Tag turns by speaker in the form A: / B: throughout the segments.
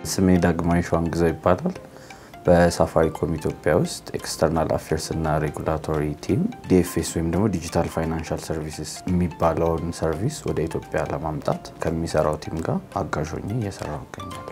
A: ስሜ ዳግማዊ ሸዋንግዛው ይባላል። በሳፋሪኮም ኢትዮጵያ ውስጥ ኤክስተርናል አፌርስ እና ሬጉላቶሪ ቲም ዲኤፍኤስ ወይም ደግሞ ዲጂታል ፋይናንሻል ሰርቪስስ የሚባለውን ሰርቪስ ወደ ኢትዮጵያ ለማምጣት ከሚሰራው ቲም ጋር አጋዥ ሆኜ እየሰራሁ እገኛለሁ።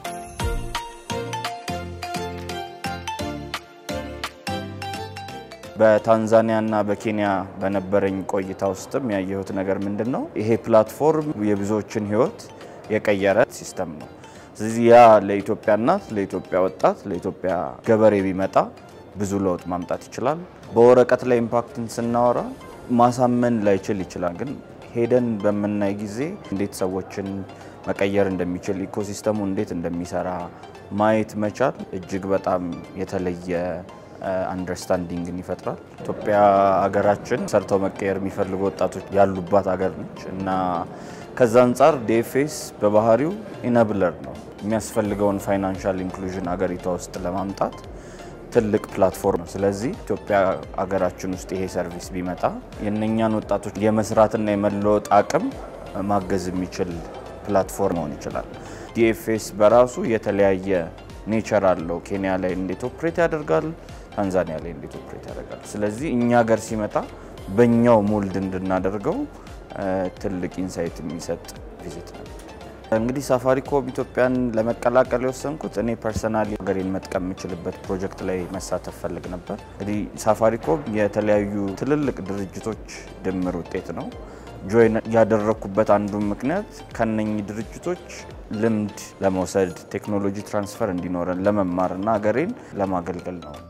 A: በታንዛኒያ እና በኬንያ በነበረኝ ቆይታ ውስጥም ያየሁት ነገር ምንድን ነው? ይሄ ፕላትፎርም የብዙዎችን ሕይወት የቀየረ ሲስተም ነው። ስለዚህ ያ ለኢትዮጵያ እናት፣ ለኢትዮጵያ ወጣት፣ ለኢትዮጵያ ገበሬ ቢመጣ ብዙ ለውጥ ማምጣት ይችላል። በወረቀት ላይ ኢምፓክትን ስናወራ ማሳመን ላይችል ይችላል፣ ግን ሄደን በምናይ ጊዜ እንዴት ሰዎችን መቀየር እንደሚችል ኢኮሲስተሙ እንዴት እንደሚሰራ ማየት መቻል እጅግ በጣም የተለየ አንደርስታንዲንግን ይፈጥራል። ኢትዮጵያ ሀገራችን ሰርተው መቀየር የሚፈልጉ ወጣቶች ያሉባት ሀገር ነች እና ከዛ አንጻር ዲኤፍኤስ በባህሪው ኢነብለር ነው። የሚያስፈልገውን ፋይናንሻል ኢንክሉዥን ሀገሪቷ ውስጥ ለማምጣት ትልቅ ፕላትፎርም ነው። ስለዚህ ኢትዮጵያ ሀገራችን ውስጥ ይሄ ሰርቪስ ቢመጣ የእነኛን ወጣቶች የመስራትና የመለወጥ አቅም ማገዝ የሚችል ፕላትፎርም መሆን ይችላል። ዲኤፍኤስ በራሱ የተለያየ ኔቸር አለው። ኬንያ ላይ እንዴት ኦፕሬት ያደርጋል፣ ታንዛኒያ ላይ እንዴት ኦፕሬት ያደርጋል። ስለዚህ እኛ ሀገር ሲመጣ በእኛው ሞልድ እንድናደርገው ትልቅ ኢንሳይት የሚሰጥ ቪዚት ነበር። እንግዲህ ሳፋሪኮም ኢትዮጵያን ለመቀላቀል የወሰንኩት እኔ ፐርሰናሊ ሀገሬን መጥቀም የምችልበት ፕሮጀክት ላይ መሳተፍ ፈልግ ነበር። እንግዲህ ሳፋሪኮም የተለያዩ ትልልቅ ድርጅቶች ድምር ውጤት ነው። ጆይን ያደረግኩበት አንዱ ምክንያት ከነኚህ ድርጅቶች ልምድ ለመውሰድ ቴክኖሎጂ ትራንስፈር እንዲኖረን ለመማር እና ሀገሬን ለማገልገል ነው።